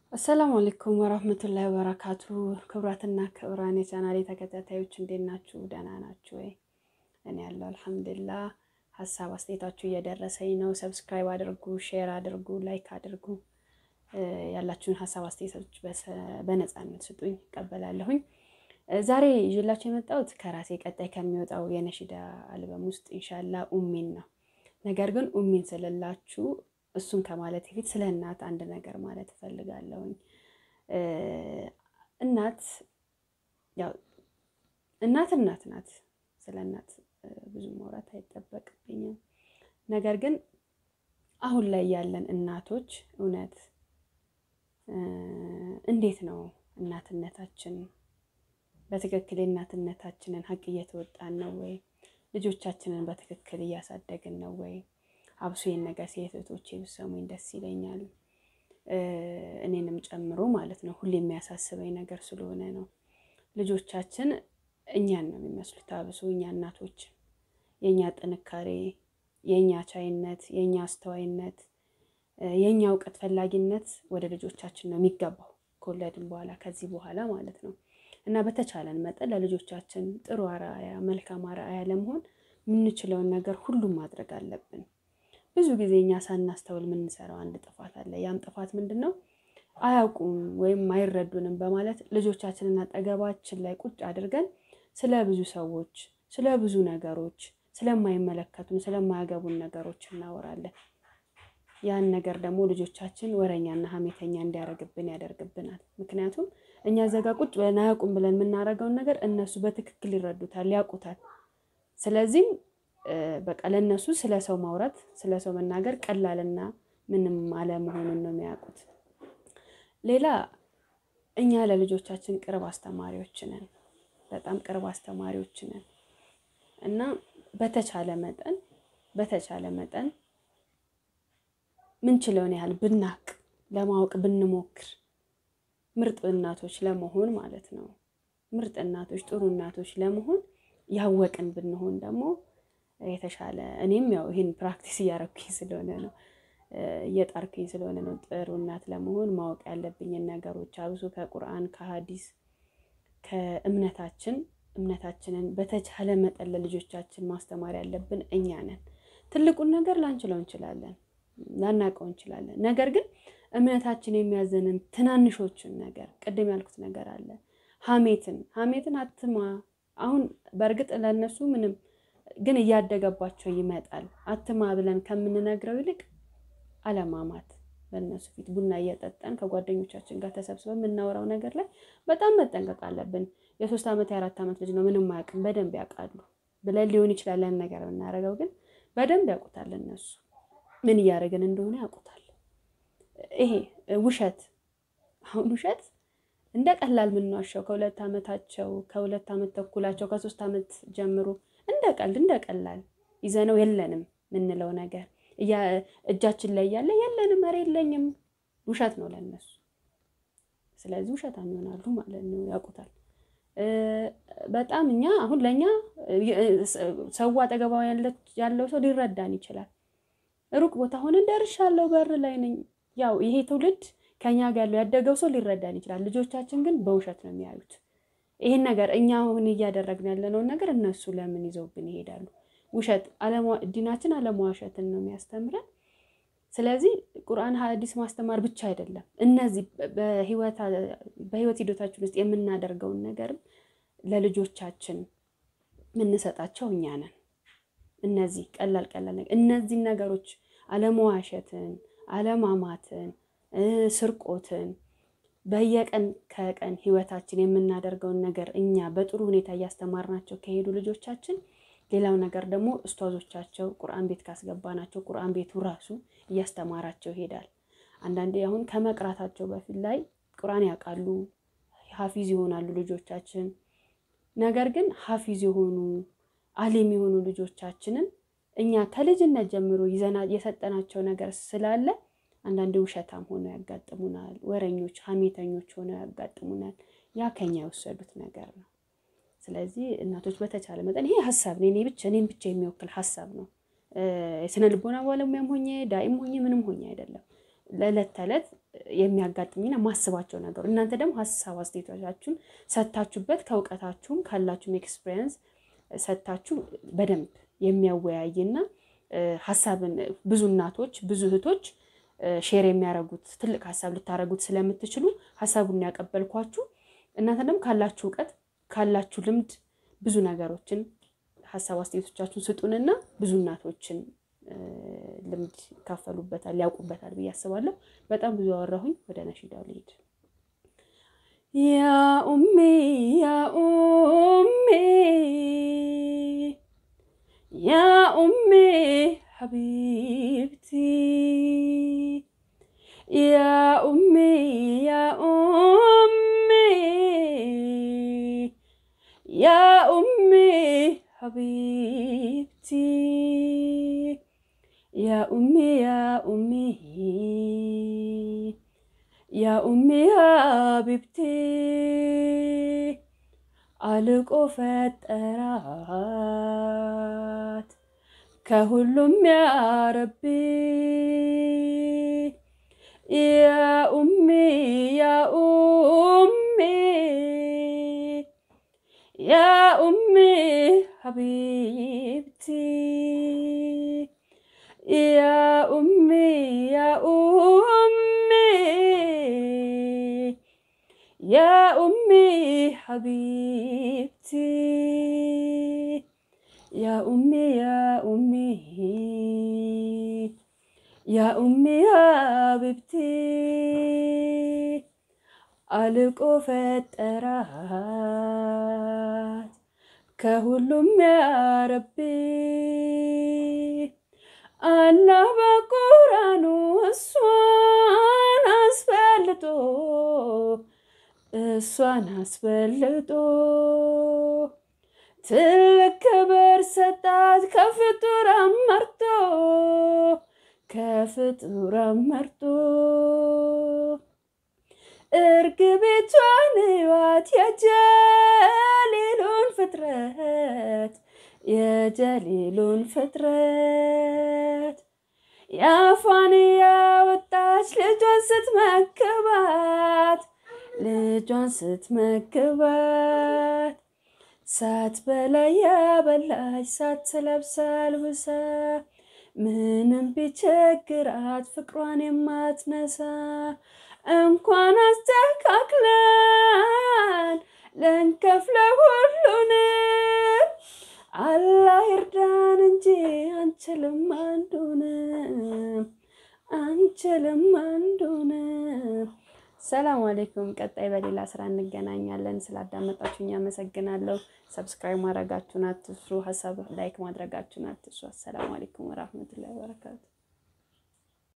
አሰላሙ አለይኩም ወራህመቱላሂ ወበረካቱ። ክቡራትና ክቡራን የቻናሌ ተከታታዮች እንዴት ናችሁ? ደህና ናችሁ ወይ? እኔ ያለው አልሐምዱሊላህ። ሀሳብ አስተያየታችሁ እየደረሰኝ ነው። ሰብስክራይብ አድርጉ፣ ሼር አድርጉ፣ ላይክ አድርጉ። ያላችሁን ሀሳብ አስተያየቶች በነፃነት ስጡኝ፣ እቀበላለሁኝ። ዛሬ ይዤላችሁ የመጣሁት ከራሴ ቀጣይ ከሚወጣው የነሺዳ አልበም ውስጥ ኢንሻላ ኡሚን ነው። ነገር ግን ኡሚን ስልላችሁ እሱን ከማለት በፊት ስለ እናት አንድ ነገር ማለት እፈልጋለሁኝ። እናት ያው እናት እናት ናት። ስለ እናት ብዙ ማውራት አይጠበቅብኝም። ነገር ግን አሁን ላይ ያለን እናቶች እውነት እንዴት ነው እናትነታችን በትክክል የእናትነታችንን ሀቅ እየተወጣን ነው ወይ? ልጆቻችንን በትክክል እያሳደግን ነው ወይ? አብሶ ይህን ነገር ሴት እህቶቼ ብትሰሙኝ ደስ ይለኛል። እኔንም ጨምሮ ማለት ነው። ሁሌ የሚያሳስበኝ ነገር ስለሆነ ነው። ልጆቻችን እኛን ነው የሚመስሉት። አብሶ እኛ እናቶች የእኛ ጥንካሬ፣ የእኛ ቻይነት፣ የእኛ አስተዋይነት፣ የእኛ እውቀት ፈላጊነት ወደ ልጆቻችን ነው የሚገባው ከወለድን በኋላ ከዚህ በኋላ ማለት ነው። እና በተቻለን መጠን ለልጆቻችን ጥሩ አርአያ፣ መልካም አርአያ ለመሆን የምንችለውን ነገር ሁሉም ማድረግ አለብን። ብዙ ጊዜ እኛ ሳናስተውል የምንሰራው አንድ ጥፋት አለ። ያም ጥፋት ምንድን ነው? አያውቁም ወይም አይረዱንም በማለት ልጆቻችንን አጠገባችን ላይ ቁጭ አድርገን ስለ ብዙ ሰዎች፣ ስለ ብዙ ነገሮች፣ ስለማይመለከቱን ስለማያገቡን ነገሮች እናወራለን። ያን ነገር ደግሞ ልጆቻችን ወረኛና ሀሜተኛ እንዲያደርግብን ያደርግብናል። ምክንያቱም እኛ ዘጋ ቁጭ ብለን አያውቁም ብለን የምናደርገውን ነገር እነሱ በትክክል ይረዱታል፣ ያውቁታል። ስለዚህም በቃ ለእነሱ ስለ ሰው ማውራት ስለ ሰው መናገር ቀላልና ምንም አለመሆኑን ነው የሚያውቁት። ሌላ እኛ ለልጆቻችን ቅርብ አስተማሪዎች ነን፣ በጣም ቅርብ አስተማሪዎች ነን እና በተቻለ መጠን በተቻለ መጠን ምንችለውን ያህል ብናቅ ለማወቅ ብንሞክር ምርጥ እናቶች ለመሆን ማለት ነው። ምርጥ እናቶች፣ ጥሩ እናቶች ለመሆን ያወቅን ብንሆን ደግሞ የተሻለ እኔም ያው ይህን ፕራክቲስ እያረኩኝ ስለሆነ ነው እየጣርኩኝ ስለሆነ ነው ጥሩ እናት ለመሆን ማወቅ ያለብኝን ነገሮች አብሶ ከቁርአን ከሀዲስ ከእምነታችን እምነታችንን በተቻለ መጠን ለልጆቻችን ማስተማር ያለብን እኛ ነን። ትልቁን ነገር ላንችለው እንችላለን፣ ላናውቀው እንችላለን። ነገር ግን እምነታችን የሚያዘንን ትናንሾችን ነገር ቅድም ያልኩት ነገር አለ። ሀሜትን ሀሜትን አትማ አሁን በእርግጥ ለእነሱ ምንም ግን እያደገባቸው ይመጣል። አትማ ብለን ከምንነግረው ይልቅ አለማማት በእነሱ ፊት ቡና እየጠጣን ከጓደኞቻችን ጋር ተሰብስበን የምናወራው ነገር ላይ በጣም መጠንቀቅ አለብን። የሶስት ዓመት የአራት ዓመት ልጅ ነው ምንም አያውቅም፣ በደንብ ያውቃሉ ብለን ሊሆን ይችላል ያን ነገር የምናደርገው፣ ግን በደንብ ያውቁታል። እነሱ ምን እያደረግን እንደሆነ ያውቁታል። ይሄ ውሸት አሁን ውሸት እንደ ቀላል የምንዋሸው ከሁለት ዓመታቸው ከሁለት ዓመት ተኩላቸው ከሶስት ዓመት ጀምሮ እንደ ቀልድ እንደ ቀላል ይዘነው የለንም የምንለው ነገር እጃችን ላይ ያለ የለንም፣ ኧረ የለኝም ውሸት ነው ለነሱ። ስለዚህ ውሸታም ይሆናሉ ማለት ነው፣ ያውቁታል። በጣም እኛ አሁን ለእኛ ሰው አጠገባ ያለው ሰው ሊረዳን ይችላል። ሩቅ ቦታ ሆነን ደርሻለሁ፣ በር ላይ ነኝ። ያው ይሄ ትውልድ ከኛ ጋር ያለው ያደገው ሰው ሊረዳን ይችላል። ልጆቻችን ግን በውሸት ነው የሚያዩት። ይህን ነገር እኛ አሁን እያደረግን ያለነውን ነገር እነሱ ለምን ይዘውብን ይሄዳሉ? ውሸት ዲናችን አለመዋሸትን ነው የሚያስተምረን። ስለዚህ ቁርአን፣ ሐዲስ ማስተማር ብቻ አይደለም። እነዚህ በህይወት ሂደታችን ውስጥ የምናደርገውን ነገርም ለልጆቻችን የምንሰጣቸው እኛ ነን። እነዚህ ቀላል ቀላል ነገር እነዚህን ነገሮች አለመዋሸትን፣ አለማማትን፣ ስርቆትን በየቀን ከቀን ህይወታችን የምናደርገውን ነገር እኛ በጥሩ ሁኔታ እያስተማርናቸው ከሄዱ ልጆቻችን፣ ሌላው ነገር ደግሞ እስቷዞቻቸው ቁርአን ቤት ካስገባናቸው ቁርአን ቤቱ ራሱ እያስተማራቸው ይሄዳል። አንዳንዴ አሁን ከመቅራታቸው በፊት ላይ ቁርአን ያውቃሉ፣ ሀፊዝ ይሆናሉ ልጆቻችን። ነገር ግን ሀፊዝ የሆኑ አሊም የሆኑ ልጆቻችንን እኛ ከልጅነት ጀምሮ ይዘና የሰጠናቸው ነገር ስላለ አንዳንድ ውሸታም ሆነው ያጋጥሙናል። ወረኞች፣ ሀሜተኞች ሆነው ያጋጥሙናል። ያ ከኛ የወሰዱት ነገር ነው። ስለዚህ እናቶች በተቻለ መጠን ይሄ ሀሳብ ነው፣ እኔ ብቻ እኔን ብቻ የሚወክል ሀሳብ ነው። የስነ ልቦና ባለሙያም ሆኜ ዳኢም ሆኜ ምንም ሆኜ አይደለም። ለዕለት ተዕለት የሚያጋጥሙኝና ማስባቸው ነገሩ እናንተ ደግሞ ሀሳብ አስተያየቶቻችሁን ሰታችሁበት ከእውቀታችሁም ካላችሁም ኤክስፒሪየንስ ሰታችሁ በደንብ የሚያወያይና ሀሳብን ብዙ እናቶች ብዙ እህቶች ሼር የሚያደርጉት ትልቅ ሀሳብ ልታደርጉት ስለምትችሉ ሀሳቡን ያቀበልኳችሁ እናንተ ደግሞ ካላችሁ እውቀት ካላችሁ ልምድ ብዙ ነገሮችን ሀሳብ አስተያየቶቻችሁን ስጡንና ብዙ እናቶችን ልምድ ይካፈሉበታል ያውቁበታል ብዬ አስባለሁ። በጣም ብዙ አወራሁኝ። ወደ ነሺዳው ልሄድ። ያ ኡሜ ያ ኡሜ ያ ኡሜ ሐቢብቲ ያ ኡሜ ያ ኡሜ ያ ኡሜ ሐቢብቲ ያ ኡሜ ያ ኡሜ ያ ኡሜ ሐቢብቲ አልቆ ፈጠራት ከሁሉም ያረቢ ያ ኡሜ ያ ኡሜ ያ ኡሜ ሐቢብቲ ያ ኡሜ ያ ኡሜ ያ ኡሜ ሐቢብቲ ያ ኡሜ ያ ኡሜ ያ ኡሜ ሐቢብቲ አልቆ ፈጠራት ከሁሉም ያረቢ አላህ በቁርአኑ እሷን አስፈልጦ እሷን አስበልጦ ትልቅ ክብር ሰጣት ከፍጡራን መርጦ ከፍጡራን መርጦ እርግቤቷን ሕይወት የጀሊሉን ፍጥረት የጀሊሉን ፍጥረት የአፏን ያወጣች ልጇን ስትመክባት ልጇን ስትመክባት ሳትበላ ያበላች ሳትለብስ አልብሳ ምንም ቢቸግራት ፍቅሯን የማትነሳ እንኳን አስተካክለን ልንከፍለ ሁሉንም አላህ ይርዳን እንጂ አንችልም አንዱንም አንችልም አንዱንም። ሰላም አሌይኩም። ቀጣይ በሌላ ስራ እንገናኛለን። ስላዳመጣችሁኝ አመሰግናለሁ። ሰብስክራይብ ማድረጋችሁን አትስሩ። ሀሳብ ላይክ ማድረጋችሁን አትስሩ። አሰላሙ አሌይኩም ወራህመቱላሂ ወበረካቱ